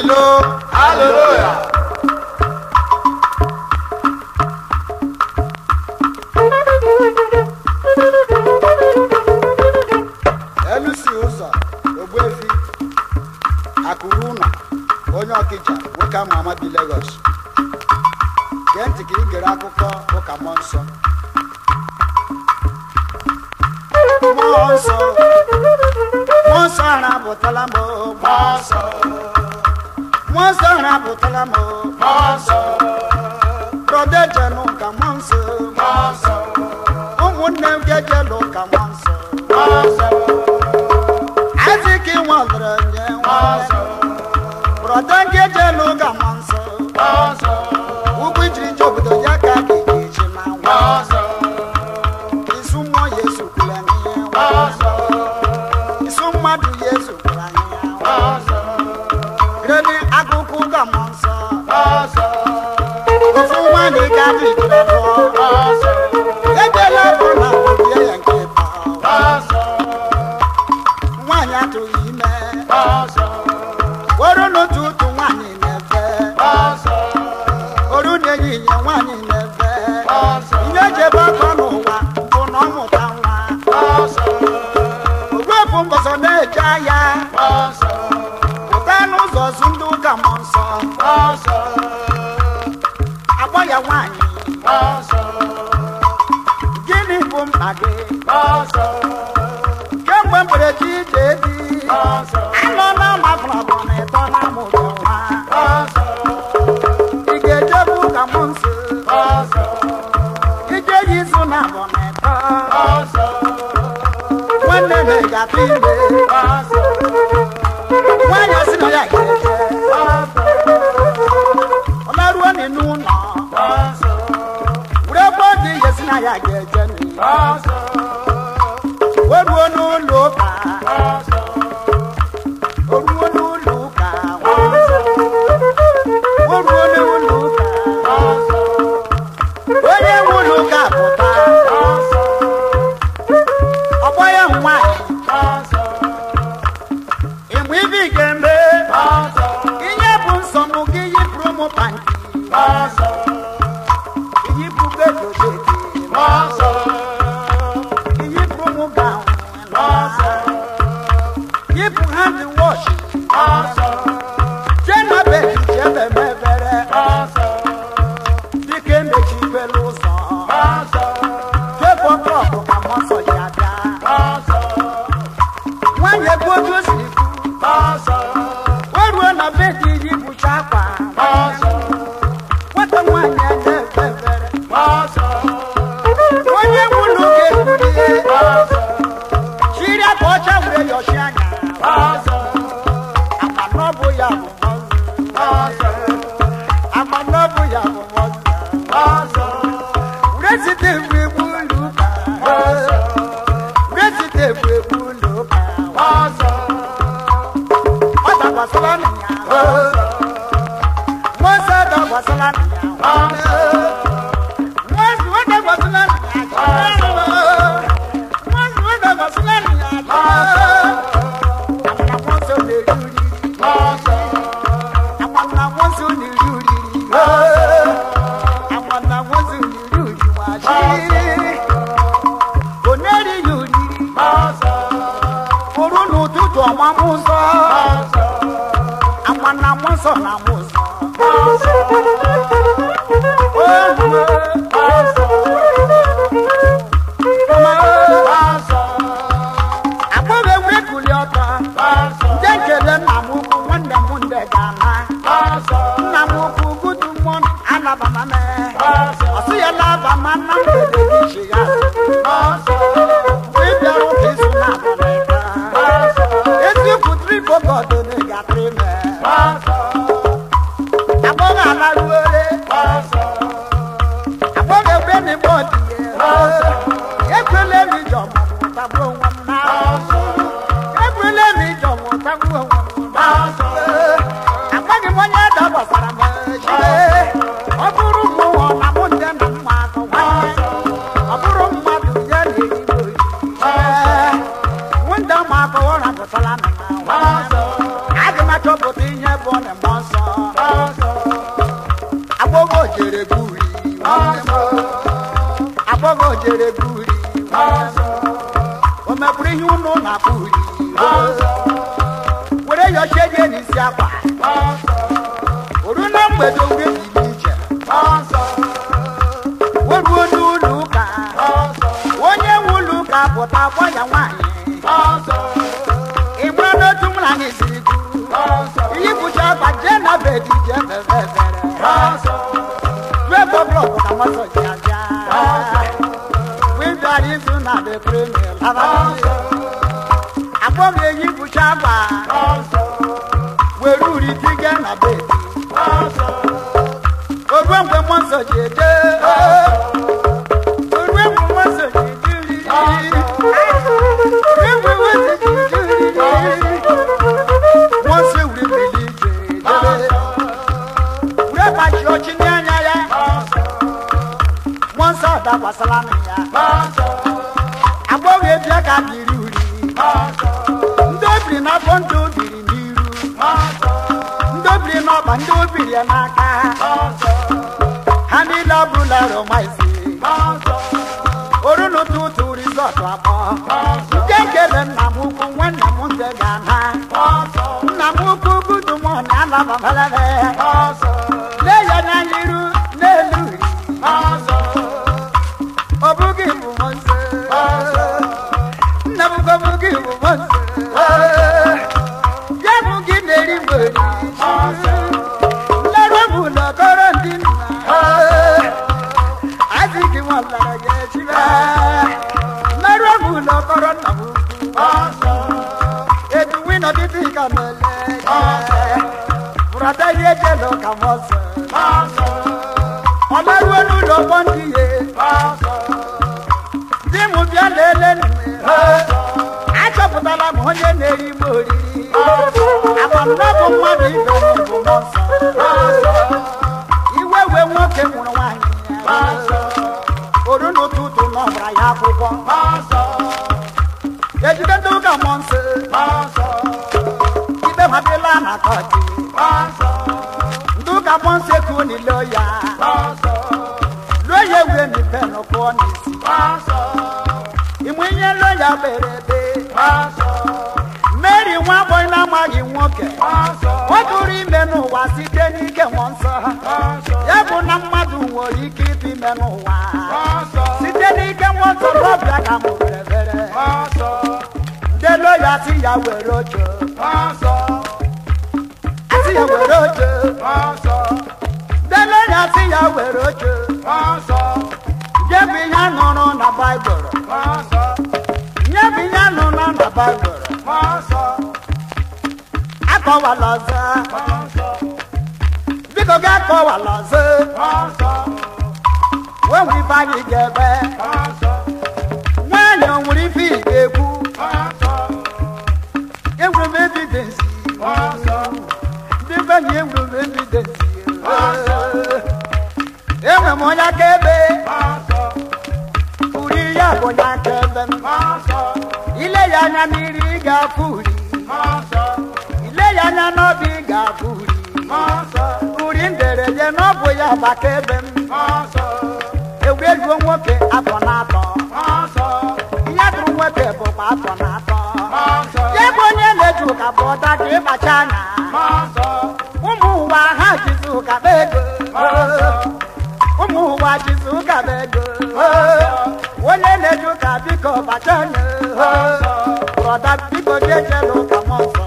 halo Hallelujah. elusi ụzọ ogbuefi akụrụ ụnọ onye ọkịja nwoke ama ama bi Lagos gee ntị ka ị gere akụkọ ụka mmụọ nsọ mmụọ nsọ mmụọ nsọ arapụtala m o, mmụọ nsọ mmụọ nsọ arapụtala m o, Mmụọ nsọ. brọda ejenụ ka mmụọ nsọ Mmụọ nsọ. ụmụnne m ga-ejelụ ka mmụọ nsọ Mmụọ nsọ. aziki nwalere nye Mmụọ nwanne nsọ. brọda ga-ejelụ ka mmụọ nsọ Mmụọ nsọ. ugwu ijiri je obodo ya ka a ga-eji na Mmụọ nwa nsọ. isu mmụọ ya esokwula n'ihe nwa Mmụọ nsọ. isu mmadụ ya esokwula n'ihe nwa Mmụọ nsọ. gredi akụkụ ka mmụọ nsọ Mmụọ nsọ. ofu nwaanyị ga-adị ijiri lụọ Mmụọ nsọ. edela bụ na obie ya nke ịtọ Mmụọ nsọ. nwaanyị atụghị ime Mmụọ nsọ. oru n'otu ụtụ nwaanyị na-efe Mmụọ nsọ. oru na-ehihie nwaanyị na-efe Mmụọ nsọ. ihe jebe ọkọ n'ụwa bụ na ọmụta nwa Mmụọ nsọ. ogbuefu mbọsọ na-eje ahịa Mmụọ nsọ. pụta n'ụzọ zu ndị ụka mmụọ nsọ Mmụọ nsọ. akpọ ya nwaanyị Mmụọ nsọ. gịnị bụ mkpa gị Mmụọ nsọ. kemgbe mberede ije di Mmụọ nsọ. anọ na mafụrabụ na ịtọ na amụrụ nwa Mmụọ nsọ. ị ga-ejebu ụka mmụọ nsọ Mmụọ nsọ. ije ya izu na abụ na ịtọ Mmụọ nsọ. nwanne na ị ga-atụ ime Mmụọ nsọ. nwaanyị asị na ya ga-eje Mmụọ nsọ. ọ laruo n'inu ụlọ Mmụọ nsọ. were ebe ọ dị ihe si na ya ga-eje n'iyi Mmụọ nsọ. o ruo n'ụlọ ụka Mmụọ nsọ. o ruo n'ụlọ ụka Mmụọ nsọ. o ruo n'ụlọ ụka Mmụọ nsọ. onye nwe ụlọ ụka pụta Mmụọ nsọ. ọgbọ ya nwaanyị Mmụọ nsọ. ịmụ ibe ị ga-eme Mmụọ nsọ. ihe bụ nsọ mụ gị yipụrụ m panti Mmụọ nsọ. yipụ bedojeti Mmụọ nsọ. yipụrụ m gawn Mmụọ nsọ. yipụ hand wash Mmụọ nsọ. jee na bedi jee beme ebere Mmụọ nsọ. dịka emechibela ụzọ Mmụọ nsọ. jefọ klọkụ ka mmụọ nsọ ji abịa Mmụọ nsọ. nwaanyị ebe otu o siri kwu Mmụọ nsọ. o ruo na bedi yipụcha akwa Mmụọ nsọ. nwata nwaanyị a na-efe ebere Mmụọ nsọ. onye nwụrụ ga-ebulie Mmụọ nsọ. chiri akwa ọcha were yọchi anya Mmụọ nsọ. ama na ọ bụ ya bụ mmụọ nsọ. Mmụọ nsọ. ama na ọ bụ ya bụ mmụọ nsọ. Mmụọ nsọ. were site egwu egwu ụlọ ụka were site egwu egwu ụlọ ụka Mmụọ nsọ. ọ dakwasịla nna ya mmụọ nsọ dakwasịla nna ya Mmụọ nsọ. mmụọ nsọ ọ dakwasịla nna ya mmụọ nsọ ọ dakwasịla nna ya amara mmụọ nsọ na-eri uriri Mmụọ nsọ. amara mmụọ nsọ na-eri uriri amara mmụọ nsọ na-eri uriri nwachi ọ na-erighị uriri Mmụọ nsọ. furu n'ụtụtụ ọmamụ nsọ Mmụọ nsọ. amara mmụọ nsọ na amụ nsọ Mmụọ nsọ. Mmụọ nsọ. Mmụọ nsọ. agbọghọ enwe kuli ọtọ Mmụọ nsọ. nje nkele nna m ukwu nwanne m ndị ga-ana Mmụọ nsọ. nna m ukwu gudu mmụọ alabama me Mmụọ nsọ. ọsị ya labama na mgbede gị chi ya Mmụọ nsọ. mgbe ị bịara ụka izu na abalịta Mmụọ nsọ. eziokwu tripogod na-egatịrị ime Mmụọ nsọ. agbọghọ alaruore Mmụọ nsọ. agbọghọ egbe na igbo dị ekwele m ije ọmụmụ tagbuo onwe m na ekwele m ije ọmụmụ tagbuo onwe m na amaghị m onye dabasara m ejire ọ bụrụ m ụwa na mụ ndị na mma akọ nwanne ọ bụrụ mmadụ ya na ezigbo nwunda m akọwara pụtara na aga m achọpụta ihe bụ na mmụọ nsọ jere guri o mekwuru ihe unu na-akpụ uri were yọchie je n'isi akwa oru na mgbede ure dị iche weruo n'ụlọ ụka onye nwe ụlọ ụka pụta gwa ya nwaanyị ị mara n'otu mụ na anyị siri kwuru iyi bụcha akpa jee na bedi jee fere efere due bọblọk na mọsọ ji abịa wịbịara izu na bepremi lara agbọghọ eyi bụcha akpa were uri tige na bedi orue mgbe mmụọ nsọ ji eje orue mgbe mmụọ nsọ ji eje riri orue mgbe mmụọ nsọ ji eje riri mmụọ nsọ wuri mmiri ije jebe wure gbachi ọchị n'anya ya mmụọ nsọ dakwasara nụ ya agbọghọ ebia ka biri uri ndị obiri n'afọ ndị obiri n'iru ndị obiri n'ọba ndị obiri ya n'aka ha niile abụrụla romaisi oru n'ụtụtụ rizọtụ akpọ nke kele nna m ukwu nwanne m nze ga-ana nna m ukwu budumọn alababalebe lee ya n'anya iru n'elu uri ọ bụghị bụ nze nna m ukwu ọ bụghị bụ nze ya bụ gị na-eri mgberi lere m ụlọkọrọ ndị nna adịghị m lara ya echibe lere m ụlọkọrọ nna m ukwu eduwi nọdịdị ka mele bụrọda ihe jelo ka m ọsọ ọ laruo n'ụlọ ọgbọ ndị ye di m bịa lele nne achọpụtala m onye na-eri m oriri agbamnabụ mmadụ ibe m bụ mmụọ nsọ iwe wee nwoke nwụrụ nwaanyị ya oru n'ụtụtụ n'ọbara ya akwụkwọ ejide ndị ụka mmụọ nsọ ikpe ha dịla na kọtị ndị ụka mmụọ nsọ ekuo n'ile ya lụọ ya ewe n'ipe n'ụkwụ n'isi ịmụ ihe lụọ ya kpere ebe mary nwa agbọghọ na-amaghị nwoke ọ tụrụ ime n'ụwa site n'ike mmụọ nsọ ya bụ na mmadụ nwere ike ịtụ ime n'ụwa site n'ike mmụọ nsọ n'ọbịa ka m were bere delo ya si ya were oche asị ya were oche delo ya si ya were oche nye bụ ihe a nụrụ na baịbụl nye bụ ihe a nụrụ na baịbụl akọwala ọzọ biko gị akọwala ọzọ wee nwere ife anyị ga-ebe nwaanyị o nwere ife ị ga-ekwu enwere m evidensi ndị be na enwere m evidensi enwere m onye akaebe uri ya bụ onye akaebe m ile ya anya n'iri ị ga-afụ uri ile ya anya n'ọbụ ị ga-afụ uri uri nderede n'ọbụ ya bụ akaebe m ewueluo nwoke afọ na-atọ ihe dụrụ nwoke bụkwa afọ na-atọ ya bụ onye na-eji ụka bụ ọda ka ịkpacha anya ụmụ ụwa ha jizi ụka bụ ego ụmụ ụwa jizi ụka bụ ego onye na-eji ụka biko bacha anya brọda biko jejela ụka mọ nsọ